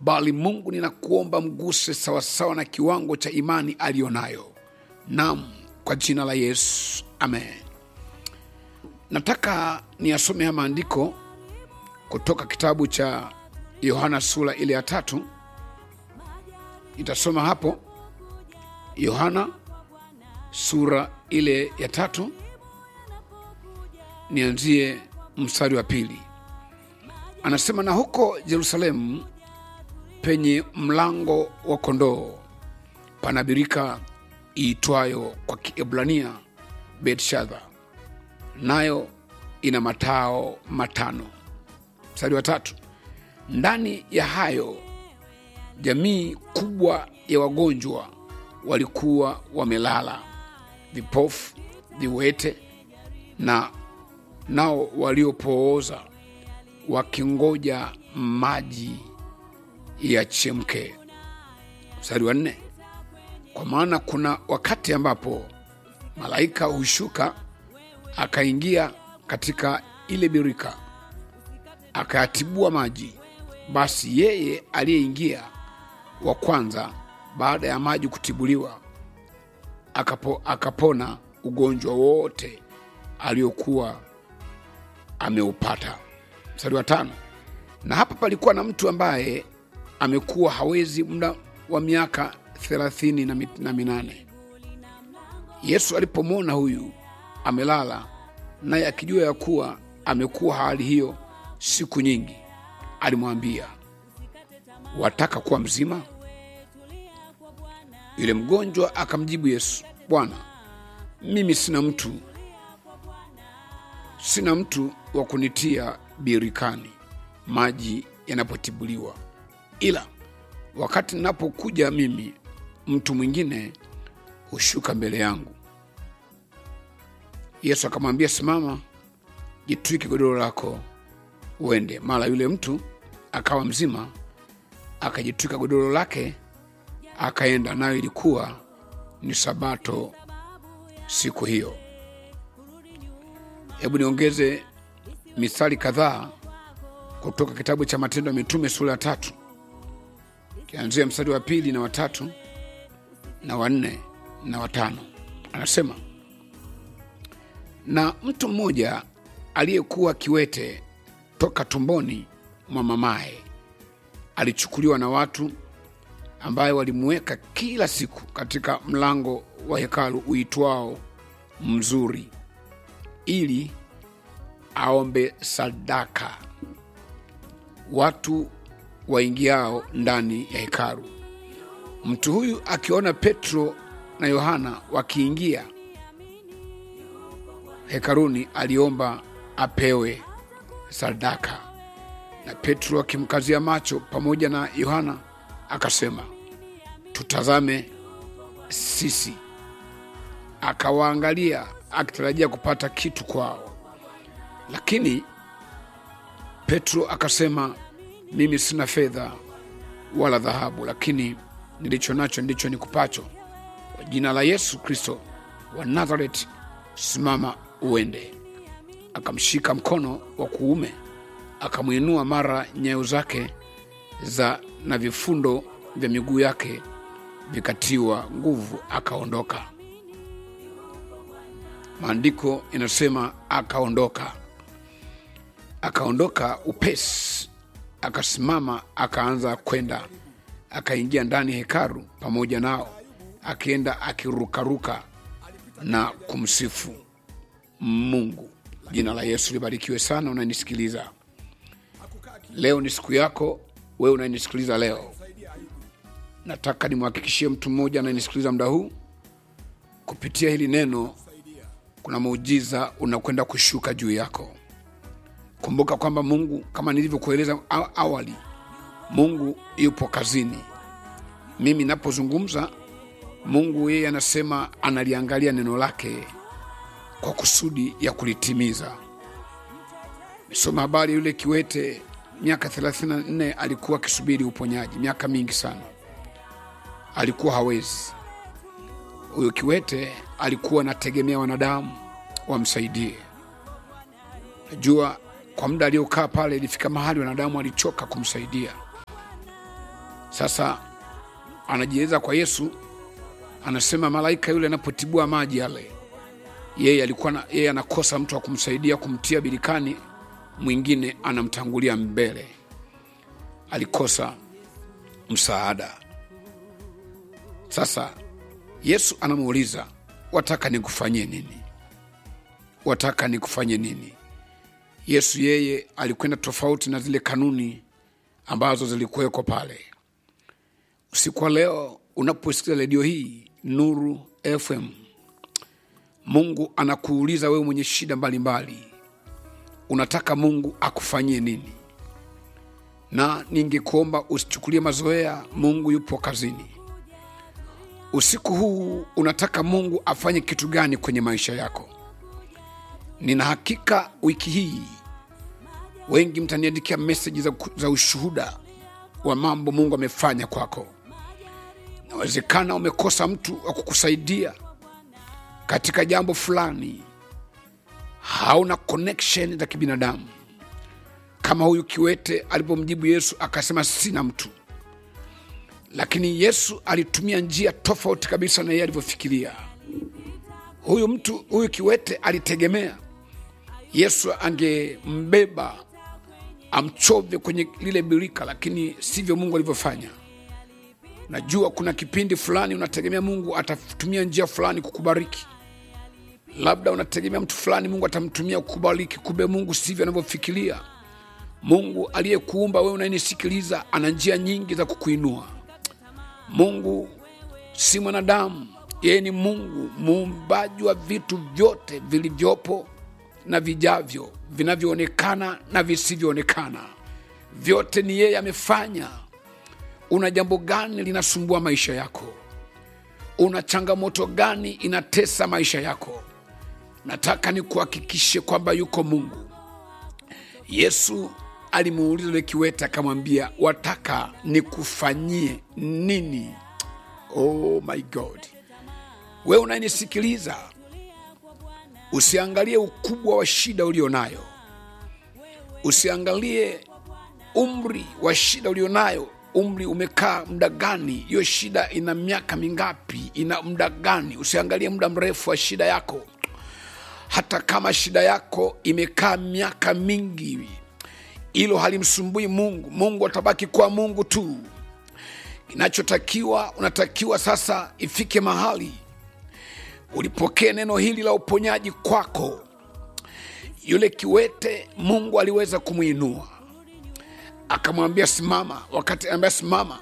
bali Mungu ninakuomba mguse sawasawa na kiwango cha imani aliyonayo. Naam, kwa jina la Yesu, amen. Nataka niyasome haya maandiko kutoka kitabu cha Yohana sura ile ya tatu. Nitasoma hapo Yohana sura ile ya tatu, nianzie mstari wa pili. Anasema, na huko Yerusalemu penye mlango wa kondoo pana birika iitwayo kwa Kiebrania Bethshadha, nayo ina matao matano. Mstari wa tatu, ndani ya hayo jamii kubwa ya wagonjwa walikuwa wamelala, vipofu, viwete na nao waliopooza, wakingoja maji yachemke. Mstari wa nne, kwa maana kuna wakati ambapo malaika hushuka akaingia katika ile birika akayatibua maji. Basi yeye aliyeingia wa kwanza baada ya maji kutibuliwa akapo, akapona ugonjwa wote aliokuwa ameupata. Mstari wa tano, na hapa palikuwa na mtu ambaye amekuwa hawezi muda wa miaka thelathini na mi- na minane. Yesu alipomwona huyu amelala, naye akijua ya kuwa amekuwa hali hiyo siku nyingi, alimwambia, wataka kuwa mzima? Yule mgonjwa akamjibu Yesu, Bwana, mimi sina mtu sina mtu wa kunitia birikani maji yanapotibuliwa, ila wakati ninapokuja mimi, mtu mwingine hushuka mbele yangu. Yesu akamwambia, simama, jitwike godoro lako uende. Mara yule mtu akawa mzima, akajitwika godoro lake akaenda. Nayo ilikuwa ni Sabato siku hiyo. Hebu niongeze mistari kadhaa kutoka kitabu cha Matendo ya Mitume sura ya tatu, kianzia mstari wa pili na watatu na wanne na watano. Anasema, na mtu mmoja aliyekuwa kiwete toka tumboni mwa mamaye alichukuliwa na watu ambaye walimuweka kila siku katika mlango wa hekalu uitwao Mzuri, ili aombe sadaka watu waingiao ndani ya hekalu. Mtu huyu akiona Petro na Yohana wakiingia hekaluni, aliomba apewe sadaka. Na Petro akimkazia macho pamoja na Yohana akasema, tutazame sisi. Akawaangalia akitarajia kupata kitu kwao, lakini Petro akasema, mimi sina fedha wala dhahabu, lakini nilicho nacho ndicho nikupacho. Kwa jina la Yesu Kristo wa Nazareti, simama uende. Akamshika mkono wa kuume, akamwinua, mara nyayo zake za na vifundo vya miguu yake vikatiwa nguvu, akaondoka. Maandiko inasema akaondoka, akaondoka upesi, akasimama, akaanza kwenda, akaingia ndani ya hekalu pamoja nao, akienda akirukaruka na kumsifu Mungu. Jina la Yesu libarikiwe sana. Unanisikiliza leo, ni siku yako wewe unanisikiliza leo. Nataka nimhakikishie mtu mmoja ananisikiliza muda huu, kupitia hili neno kuna muujiza unakwenda kushuka juu yako. Kumbuka kwamba Mungu, kama nilivyokueleza aw- awali, Mungu yupo kazini. Mimi napozungumza, Mungu yeye anasema analiangalia neno lake kwa kusudi ya kulitimiza. Nisoma habari yule kiwete, miaka 34 alikuwa akisubiri uponyaji, miaka mingi sana, alikuwa hawezi. Huyo kiwete alikuwa anategemea wanadamu wamsaidie. Najua kwa muda aliokaa pale, ilifika mahali wanadamu walichoka kumsaidia, sasa anajieleza kwa yesu anasema malaika yule anapotibua maji yale yeye alikuwa na, yeye anakosa mtu wa kumsaidia kumtia birikani mwingine anamtangulia mbele alikosa msaada sasa yesu anamuuliza wataka nikufanyie nini wataka nikufanyie nini yesu yeye alikwenda tofauti na zile kanuni ambazo zilikuwekwa pale usiku wa leo unaposikiza redio hii nuru fm mungu anakuuliza wewe mwenye shida mbalimbali mbali. unataka mungu akufanyie nini na ningekuomba usichukulie mazoea mungu yupo kazini usiku huu unataka mungu afanye kitu gani kwenye maisha yako nina hakika wiki hii wengi mtaniandikia meseji za, za ushuhuda wa mambo mungu amefanya kwako inawezekana umekosa mtu wa kukusaidia katika jambo fulani hauna connection za kibinadamu kama huyu kiwete alipomjibu yesu akasema sina mtu lakini yesu alitumia njia tofauti kabisa na yeye alivyofikiria huyu mtu huyu kiwete alitegemea yesu angembeba amchove kwenye lile birika lakini sivyo mungu alivyofanya najua kuna kipindi fulani unategemea mungu atatumia njia fulani kukubariki labda unategemea mtu fulani mungu atamtumia kukubariki kumbe mungu sivyo anavyofikiria mungu aliyekuumba wewe unayenisikiliza ana njia nyingi za kukuinua mungu si mwanadamu yeye ni mungu muumbaji wa vitu vyote vilivyopo na vijavyo vinavyoonekana na visivyoonekana vyote ni yeye amefanya una jambo gani linasumbua maisha yako una changamoto gani inatesa maisha yako nataka nikuhakikishe kwamba yuko mungu yesu alimuuliza yule kiwete akamwambia wataka nikufanyie nini oh my god wewe unayenisikiliza usiangalie ukubwa wa shida ulio nayo usiangalie umri wa shida ulio nayo umri umekaa muda gani hiyo shida ina miaka mingapi ina muda gani usiangalie muda mrefu wa shida yako hata kama shida yako imekaa miaka mingi hilo halimsumbui mungu mungu atabaki kuwa mungu tu kinachotakiwa unatakiwa sasa ifike mahali ulipokee neno hili la uponyaji kwako yule kiwete mungu aliweza kumwinua akamwambia simama wakati anaambia simama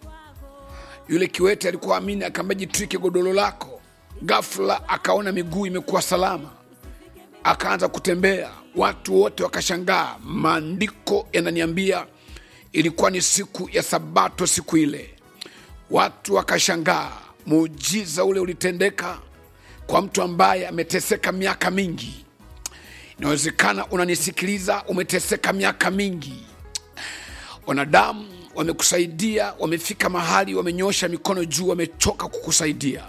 yule kiwete alikuwa amini akaambia jitwike godolo lako gafla akaona miguu imekuwa salama akaanza kutembea watu wote wakashangaa maandiko yananiambia ilikuwa ni siku ya sabato siku ile watu wakashangaa muujiza ule ulitendeka kwa mtu ambaye ameteseka miaka mingi inawezekana unanisikiliza umeteseka miaka mingi wanadamu wamekusaidia wamefika mahali wamenyosha mikono juu wamechoka kukusaidia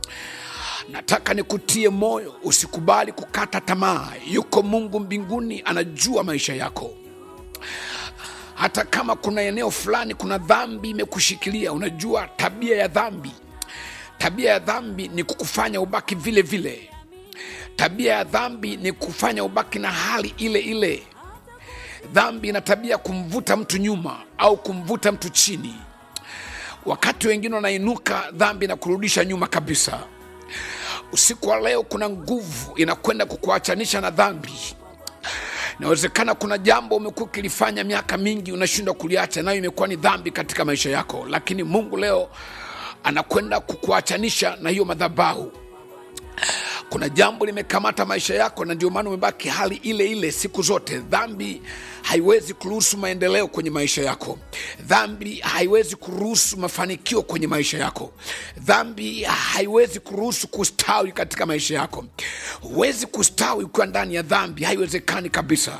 nataka nikutie moyo usikubali kukata tamaa yuko mungu mbinguni anajua maisha yako hata kama kuna eneo fulani kuna dhambi imekushikilia unajua tabia ya dhambi tabia ya dhambi ni kukufanya ubaki vile vile tabia ya dhambi ni kufanya ubaki na hali ile ile dhambi ina tabia kumvuta mtu nyuma au kumvuta mtu chini wakati wengine wanainuka dhambi na kurudisha nyuma kabisa usiku wa leo kuna nguvu inakwenda kukuachanisha na dhambi inawezekana kuna jambo umekuwa ukilifanya miaka mingi unashindwa kuliacha nayo imekuwa ni dhambi katika maisha yako lakini mungu leo anakwenda kukuachanisha na hiyo madhabahu kuna jambo limekamata maisha yako na ndio maana umebaki hali ile ile siku zote dhambi haiwezi kuruhusu maendeleo kwenye maisha yako dhambi haiwezi kuruhusu mafanikio kwenye maisha yako dhambi haiwezi kuruhusu kustawi katika maisha yako huwezi kustawi ukiwa ndani ya dhambi haiwezekani kabisa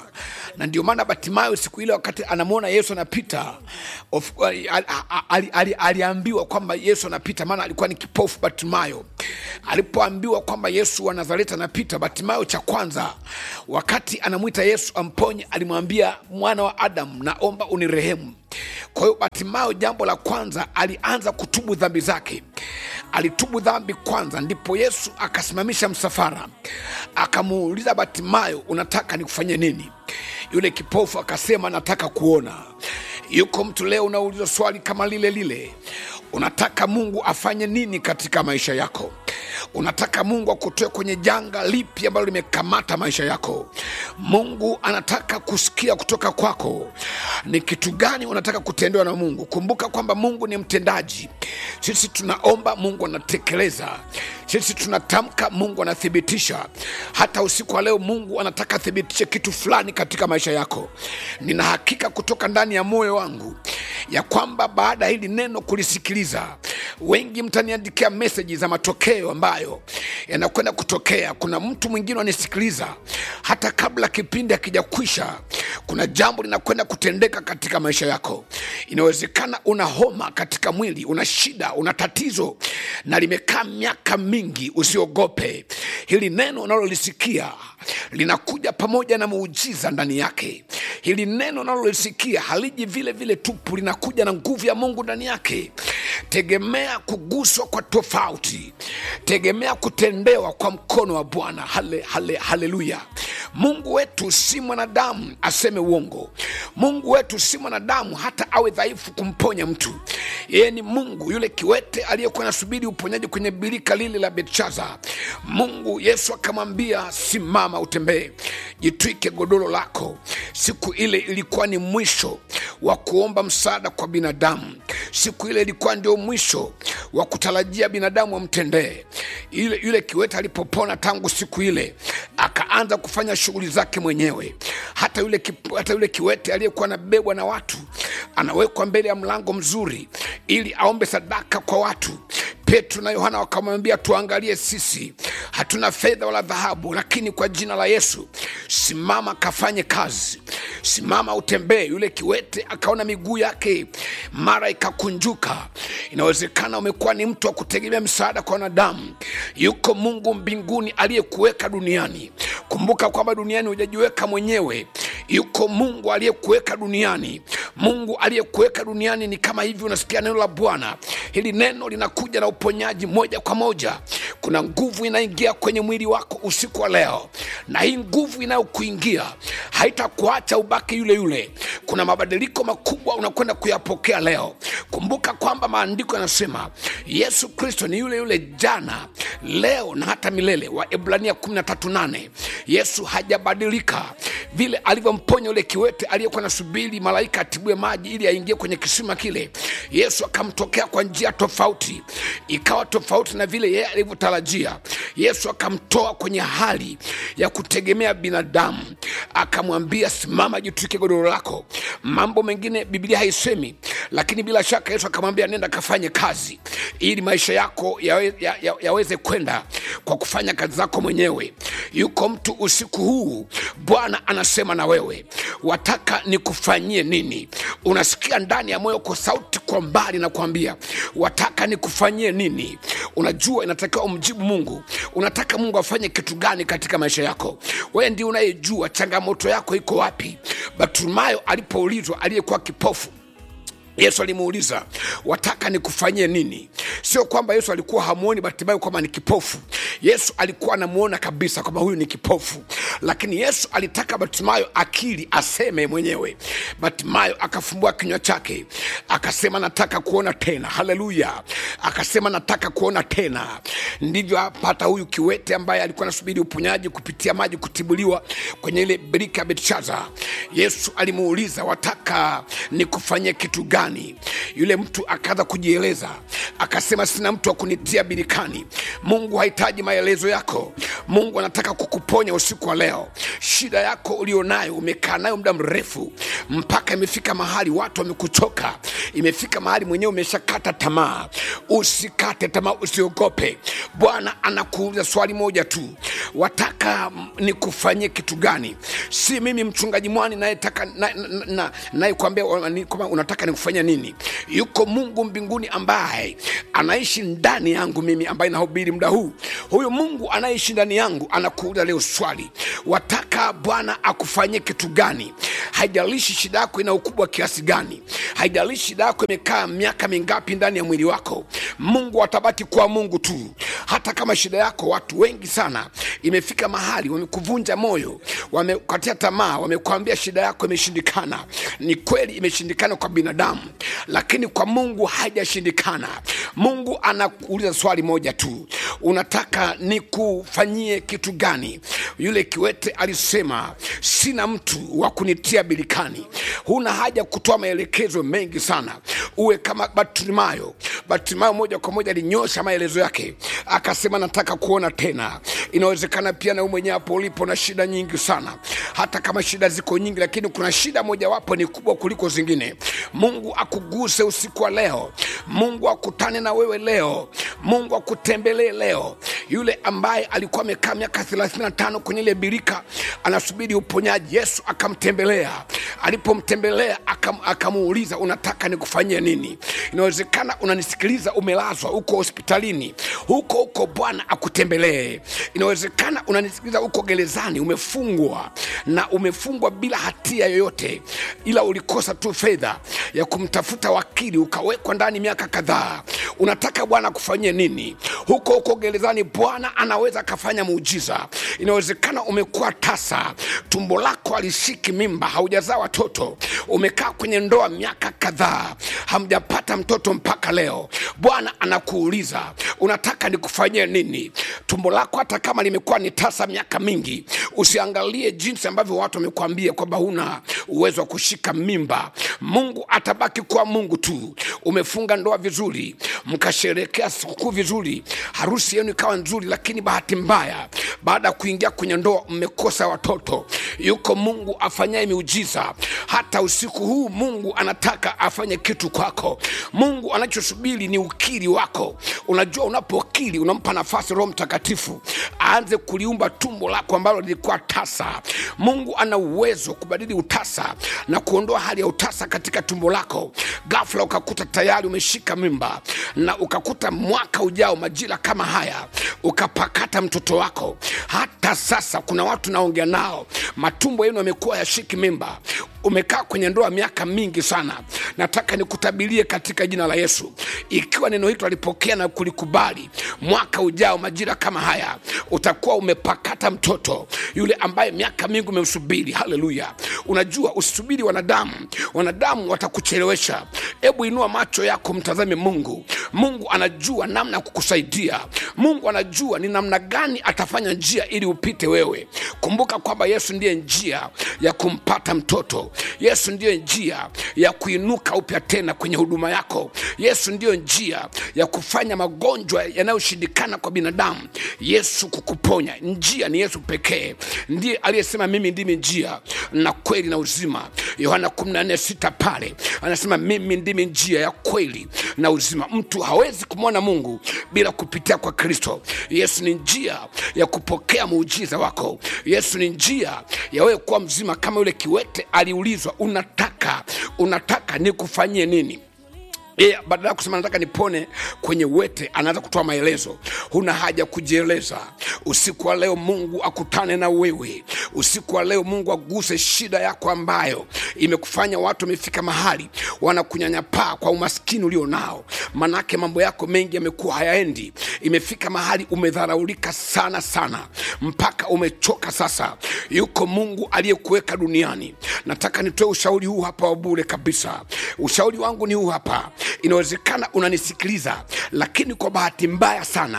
na ndio maana batimayo siku ile wakati anamwona yesu anapita of- ali- ali- ali- aliambiwa kwamba yesu anapita maana alikuwa ni kipofu batimayo alipoambiwa kwamba yesu wa nazareti anapita batimayo cha kwanza wakati anamwita yesu amponye alimwambia mwana wa adamu naomba unirehemu kwa hiyo batimayo jambo la kwanza alianza kutubu dhambi zake alitubu dhambi kwanza ndipo yesu akasimamisha msafara akamuuliza batimayo unataka nikufanyie nini yule kipofu akasema nataka kuona yuko mtu leo unauliza swali kama lile lile unataka mungu afanye nini katika maisha yako unataka mungu akutoe kwenye janga lipi ambalo limekamata maisha yako mungu anataka kusikia kutoka kwako ni kitu gani unataka kutendewa na mungu kumbuka kwamba mungu ni mtendaji sisi tunaomba mungu anatekeleza sisi tunatamka mungu anathibitisha hata usiku wa leo mungu anataka athibitishe kitu fulani katika maisha yako nina hakika kutoka ndani ya moyo wangu ya kwamba baada ya hili neno kulisikiliza wengi mtaniandikia meseji za matokeo ambayo yanakwenda kutokea kuna mtu mwingine anisikiliza hata kabla kipindi hakijakwisha kuna jambo linakwenda kutendeka katika maisha yako inawezekana una homa katika mwili una shida una tatizo na limekaa miaka mingi usiogope hili neno unalolisikia linakuja pamoja na muujiza ndani yake hili neno unalolisikia haliji vile vile tupu linakuja na nguvu ya mungu ndani yake tegemea kuguswa kwa tofauti tegemea kutendewa kwa mkono wa bwana hale, hale, haleluya mungu wetu si mwanadamu aseme uongo mungu wetu si mwanadamu hata awe dhaifu kumponya mtu yeye ni mungu yule kiwete aliyekuwa nasubiri uponyaji kwenye birika lile la betshaza mungu yesu akamwambia simama utembee jitwike godoro lako siku ile ilikuwa ni mwisho wa kuomba msaada kwa binadamu siku ile ilikuwa ndio mwisho wa kutarajia binadamu amtendee yule, yule kiwete alipopona tangu siku ile akaanza kufanya shughuli zake mwenyewe hata yule, kip, hata yule kiwete aliyekuwa anabebwa na watu anawekwa mbele ya mlango mzuri ili aombe sadaka kwa watu petro na yohana wakamwambia tuangalie sisi hatuna fedha wala dhahabu lakini kwa jina la yesu simama kafanye kazi simama utembee yule kiwete akaona miguu yake mara ikakunjuka inawezekana umekuwa ni mtu wa kutegemea msaada kwa wanadamu yuko mungu mbinguni aliyekuweka duniani kumbuka kwamba duniani hujajiweka mwenyewe yuko mungu aliyekuweka duniani mungu aliyekuweka duniani ni kama hivi unasikia neno la bwana hili neno linakuja na uponyaji moja kwa moja kuna nguvu inaingia kwenye mwili wako usiku wa leo na hii nguvu inayokuingia haitakuacha ubaki yule yule kuna mabadiliko makubwa unakwenda kuyapokea leo kumbuka kwamba maandiko yanasema yesu kristo ni yule yule jana leo na hata milele wa ibrania 138 yesu hajabadilika vile alivyomponya yule kiwete aliyekuwa nasubiri malaika atibue maji ili aingie kwenye kisima kile yesu akamtokea kwa njia tofauti ikawa tofauti na vile yeye alivyotarajia yesu akamtoa kwenye hali ya kutegemea binadamu akamwambia simama jitwike godoro lako mambo mengine biblia haisemi lakini bila shaka yesu akamwambia nenda kafanye kazi ili maisha yako yawe, ya, ya, yaweze kwenda kwa kufanya kazi zako mwenyewe yuko mtu usiku huu bwana anasema na wewe wataka nikufanyie nini unasikia ndani ya moyo kwa sauti kwa mbali na kuambia wataka nikufanyie nini unajua inatakiwa umjibu mungu unataka mungu afanye kitu gani katika maisha yako wewe ndi unayejua changamoto yako iko wapi batumayo alipoulizwa aliyekuwa kipofu yesu alimuuliza wataka nikufanyie nini sio kwamba yesu alikuwa hamuoni batimayo kwamba ni kipofu yesu alikuwa anamuona kabisa kwamba huyu ni kipofu lakini yesu alitaka batimayo akili aseme mwenyewe batimayo akafumbua kinywa chake akasema nataka kuona tena haleluya akasema nataka kuona tena ndivyo apata huyu kiwete ambaye alikuwa anasubiri uponyaji kupitia maji kutibuliwa kwenye ile birika ya betshaza yesu alimuuliza wataka nikufanyie kitu gani yule mtu akaanza kujieleza akasema sina mtu wa kunitia birikani mungu hahitaji maelezo yako mungu anataka kukuponya usiku wa leo shida yako ulionayo umekaa nayo muda mrefu mpaka imefika mahali watu wamekuchoka imefika mahali mwenyewe umeshakata tamaa usikate tamaa usiogope bwana anakuuliza swali moja tu wataka nikufanyie kitu gani si mimi mchungaji mwani nayetaka nayekwambia na, na, nayekwambia, ni kwamba unataka nikufanyia nini yuko mungu mbinguni ambaye anaishi ndani yangu mimi ambaye nahubiri muda huu huyu mungu anayeishi ndani yangu anakuuliza leo swali wataka bwana akufanyie kitu gani haijalishi shida yako ina ukubwa kiasi gani haijalishi shida yako imekaa miaka mingapi ndani ya mwili wako mungu atabaki kuwa mungu tu hata kama shida yako watu wengi sana imefika mahali wamekuvunja moyo wamekatia tamaa wamekwambia shida yako imeshindikana ni kweli imeshindikana kwa binadamu lakini kwa mungu haijashindikana mungu anakuuliza swali moja tu unataka nikufanyie kitu gani yule kiwete alisema sina mtu wa kunitia bilikani huna haja kutoa maelekezo mengi sana uwe kama bartimayo bartimayo moja kwa moja alinyosha maelezo yake akasema nataka kuona tena inawezekana pia na wewe mwenyewe hapo ulipo na shida nyingi sana hata kama shida ziko nyingi lakini kuna shida mojawapo ni kubwa kuliko zingine mungu akuguse usiku wa leo mungu akutane na wewe leo mungu akutembelee leo yule ambaye alikuwa amekaa miaka 35 kwenye ile birika anasubiri uponyaji yesu akamtembelea alipomtembelea akam, akamuuliza unataka nikufanyie nini inawezekana unanisikiliza umelazwa uko hospitalini huko huko bwana akutembelee inawezekana unanisikiliza uko gerezani umefungwa na umefungwa bila hatia yoyote ila ulikosa tu fedha ya kumtafuta wakili ukawekwa ndani miaka kadhaa unataka bwana akufanyie nini huko huko gerezani bwana anaweza akafanya muujiza inawezekana umekuwa tasa tumbo lako alishiki mimba haujazaa watoto umekaa kwenye ndoa miaka kadhaa hamjapata mtoto mpaka leo bwana anakuuliza unataka nikufanyie nini tumbo lako hata kama limekuwa ni tasa miaka mingi usiangalie jinsi ambavyo watu wamekuambia kwamba huna uwezo wa kushika mimba mungu atabaki kuwa mungu tu umefunga ndoa vizuri mkasherekea sikukuu vizuri harusi yenu ikawa nzuri lakini bahati mbaya baada ya kuingia kwenye ndoa mmekosa watoto yuko mungu afanyaye miujiza hata usiku huu mungu anataka afanye kitu kwako mungu anachosubiri ni ukiri wako unajua unapokiri unampa nafasi roho mtakatifu aanze kuliumba tumbo lako ambalo lilikuwa tasa mungu ana uwezo kubadili utasa na kuondoa hali ya utasa katika tumbo lako gafla ukakuta tayari umeshika mimba na ukakuta mwaka ujao majira kama haya ukapakata mtoto wako hata sasa kuna watu naongea nao matumbo yenu yamekuwa yashiki mimba umekaa kwenye ndoa miaka mingi sana nataka nikutabirie katika jina la yesu ikiwa neno hilo alipokea na kulikubali mwaka ujao majira kama haya utakuwa umepakata mtoto yule ambaye miaka mingi umemsubiri haleluya unajua usisubiri wanadamu wanadamu watakuchelewesha hebu inua macho yako mtazame mungu mungu anajua namna ya kukusaidia mungu anajua ni namna gani atafanya njia ili upite wewe kumbuka kwamba yesu ndiye njia ya kumpata mtoto yesu ndiyo njia ya kuinuka upya tena kwenye huduma yako yesu ndiyo njia ya kufanya magonjwa yanayoshindikana kwa binadamu yesu kukuponya njia ni yesu pekee ndiye aliyesema mimi ndimi njia na kweli na uzima yohana 146 pale anasema mimi ndimi njia ya kweli na uzima mtu hawezi kumwona mungu bila kupitia kwa kristo yesu ni njia ya kupokea muujiza wako yesu ni njia ya wewe kuwa mzima kama yule kiwete aliulizwa unataka unataka nikufanyie nini yeye badala ya kusema nataka nipone kwenye wete anaanza kutoa maelezo huna haja kujieleza usiku wa leo mungu akutane na wewe usiku wa leo mungu aguse shida yako ambayo imekufanya watu wamefika mahali wanakunyanyapaa kwa umaskini ulio nao manake mambo yako mengi yamekuwa hayaendi imefika mahali umedharaulika sana sana mpaka umechoka sasa yuko mungu aliyekuweka duniani nataka nitoe ushauri huu hapa wa bure kabisa ushauri wangu ni huu hapa inawezekana unanisikiliza lakini kwa bahati mbaya sana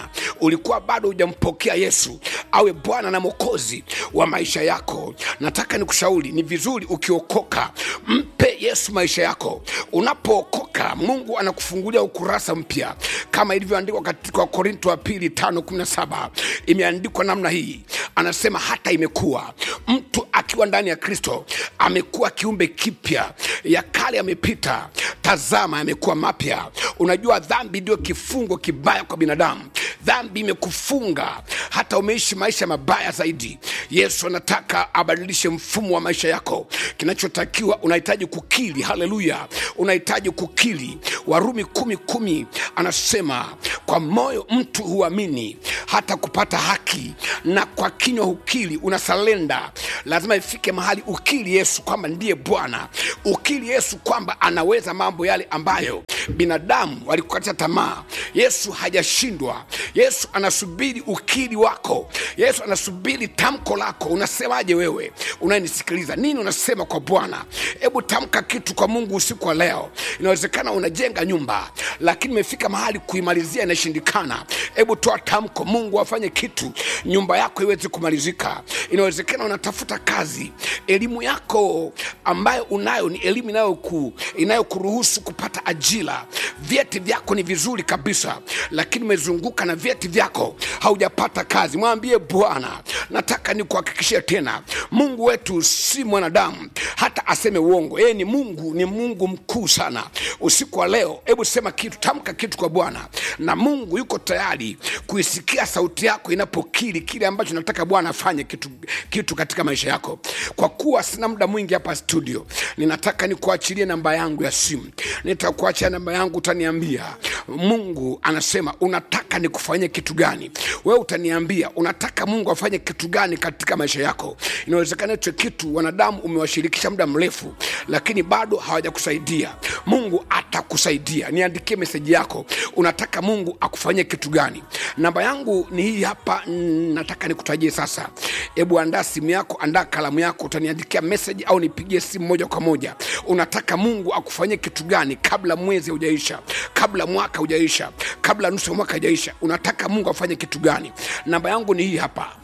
ulikuwa bado hujampokea yesu awe bwana na mwokozi wa maisha yako nataka nikushauri ni vizuri ukiokoka mpe yesu maisha yako unapookoka mungu anakufungulia ukurasa mpya kama ilivyoandikwa katika korinto wa pili 517 imeandikwa namna hii anasema hata imekuwa mtu akiwa ndani ya kristo amekuwa kiumbe kipya ya kale yamepita tazama yamekuwa mapya unajua dhambi ndio kifungo kibaya kwa binadamu dhambi imekufunga hata umeishi maisha mabaya zaidi yesu anataka abadilishe mfumo wa maisha yako kinachotakiwa unahitaji kukili haleluya unahitaji kukili warumi kumi kumi anasema kwa moyo mtu huamini hata kupata haki na kwa kinywa hukili unasalenda lazima ifike mahali ukili yesu kwamba ndiye bwana ukili yesu kwamba anaweza mambo yale ambayo binadamu walikukatia tamaa yesu hajashindwa yesu anasubiri ukili wako yesu anasubiri tamko lako unasemaje wewe unayenisikiliza nini unasema kwa bwana hebu tamka kitu kwa mungu usiku wa leo inawezekana unajenga nyumba lakini imefika mahali kuimalizia inashindikana hebu toa tamko mungu afanye kitu nyumba yako iweze kumalizika inawezekana unatafuta kazi elimu yako ambayo unayo ni elimu inayoku, inayokuruhusu kupata ajira vyeti vyako ni vizuri kabisa lakini umezunguka na vyeti vyako haujapata kazi mwambie bwana nataka nikuhakikishie tena mungu wetu si mwanadamu hata aseme uongo yeye ni mungu ni mungu mkuu sana usiku wa leo hebu sema kitu tamka kitu kwa bwana na mungu yuko tayari kuisikia sauti yako inapokiri kile ambacho nataka bwana afanye kitu, kitu katika maisha yako kwa kuwa sina muda mwingi hapa studio ninataka nikuachilie namba yangu ya simu nitakuachia namba yangu utaniambia mungu anasema unataka nikufanyie kitu gani wewe utaniambia unataka mungu afanye kitu gani katika maisha yako inawezekana hicho kitu wanadamu umewashirikisha muda mrefu lakini bado hawajakusaidia mungu atakusaidia niandikie meseji yako unataka mungu akufanyie kitu gani namba yangu ni hii hapa mm, nataka nikutajie sasa hebu andaa simu yako andaa kalamu yako utaniandikia meseji au nipigie simu moja kwa moja unataka mungu akufanyie kitu gani kabla mwezi haujaisha kabla mwaka haujaisha kabla nusu ya mwaka haujaisha unataka mungu afanye kitu gani namba yangu ni hii hapa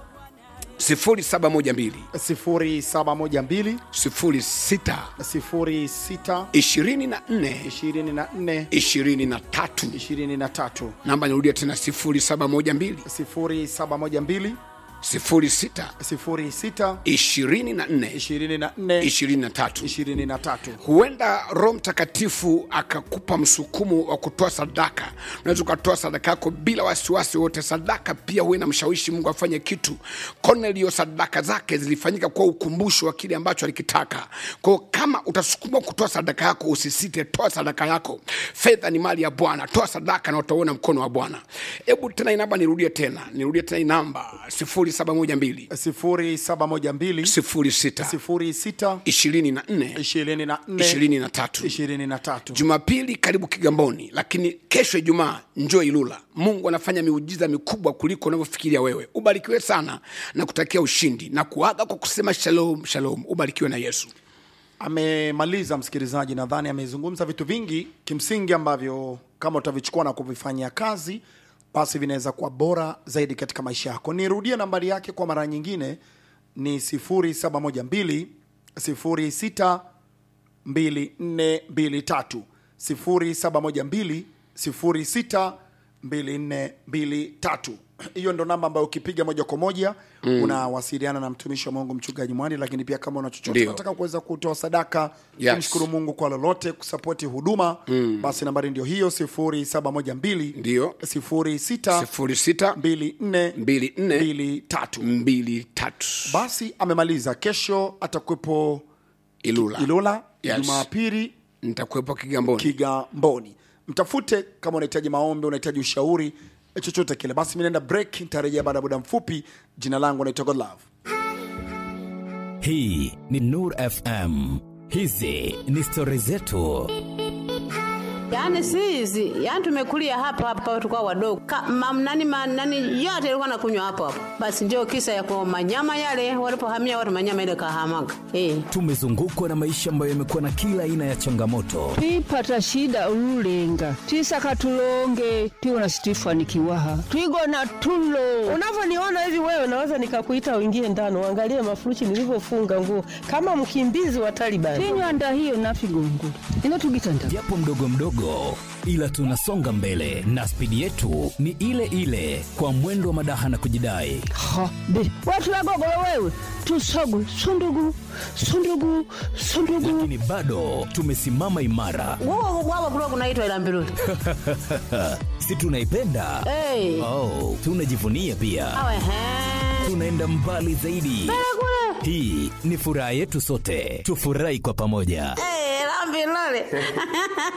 0712 0712 06 06 24 24 23 23 namba nirudia tena 0712 0712 06 06 24 24 23 23 huenda roho mtakatifu akakupa msukumo wa kutoa sadaka unaweza ukatoa sadaka yako bila wasiwasi wote sadaka pia huwa inamshawishi mungu afanye kitu kornelio sadaka zake zilifanyika kwa ukumbusho wa kile ambacho alikitaka kwao kama utasukuma kutoa sadaka yako usisite toa sadaka yako fedha ni mali ya bwana toa sadaka na utauona mkono wa bwana hebu tena inamba nirudie tena nirudie tena inamba 0712 0712 06 06 24 24 23 23 jumapili karibu kigamboni lakini kesho ijumaa njoo ilula mungu anafanya miujiza mikubwa kuliko unavyofikiria wewe ubarikiwe sana na kutakia ushindi na kuaga kwa kusema shalom shalom ubarikiwe na yesu amemaliza msikilizaji nadhani amezungumza vitu vingi kimsingi ambavyo kama utavichukua na kuvifanyia kazi basi vinaweza kuwa bora zaidi katika maisha yako nirudie nambari yake kwa mara nyingine ni 0712 06 2423 0712 06 2423 hiyo ndo namba ambayo ukipiga moja kwa moja mm. unawasiliana na mtumishi wa mungu mchungaji mwani lakini pia kama una chochote Ndio. unataka kuweza kutoa sadaka Yes. kumshukuru mungu kwa lolote kusapoti huduma mm. basi nambari ndio hiyo 0712 ndio 06 06 24 24 23 23 basi amemaliza kesho atakuwepo ilula ilula Yes. jumapili nitakuwepo kigamboni kigamboni mtafute kama unahitaji maombi unahitaji ushauri eh, chochote kile basi mi naenda break nitarejea baada ya muda mfupi jina langu naitwa godlove hii ni nur fm hizi ni stori zetu Yaani si hizi, yaani tumekulia hapa hapa tulikuwa wadogo. Ka, mam, nani, ma, nani yote ilikuwa nakunywa hapo hapo. Basi ndio kisa ya kwa manyama yale walipohamia watu manyama ile kahamaga. Eh. tumezungukwa na maisha ambayo yamekuwa na kila aina ya changamoto twipata shida ululenga twisaka tulonge tiwona situifanikiwaha twigona tulo Unavyoniona hivi wewe, naweza nikakuita uingie ndani uangalie mafurushi nilivyofunga nguo kama mkimbizi wa Taliban. tinywanda hiyo nafigongula ino tugitanda japo mdogo mdogo ila tunasonga mbele na spidi yetu ni ile ile kwa mwendo wa madaha na kujidai ha be watulagogolo wewe tusogwe sundugu sundugu sundugu lakini bado tumesimama imara Wao wao kulikuwa kunaitwa ila mbiruli. si tunaipenda Eh. oh, tunajivunia pia Awe he. tunaenda mbali zaidi Kule. hii ni furaha yetu sote tufurahi kwa pamoja Eh, la mbiruli.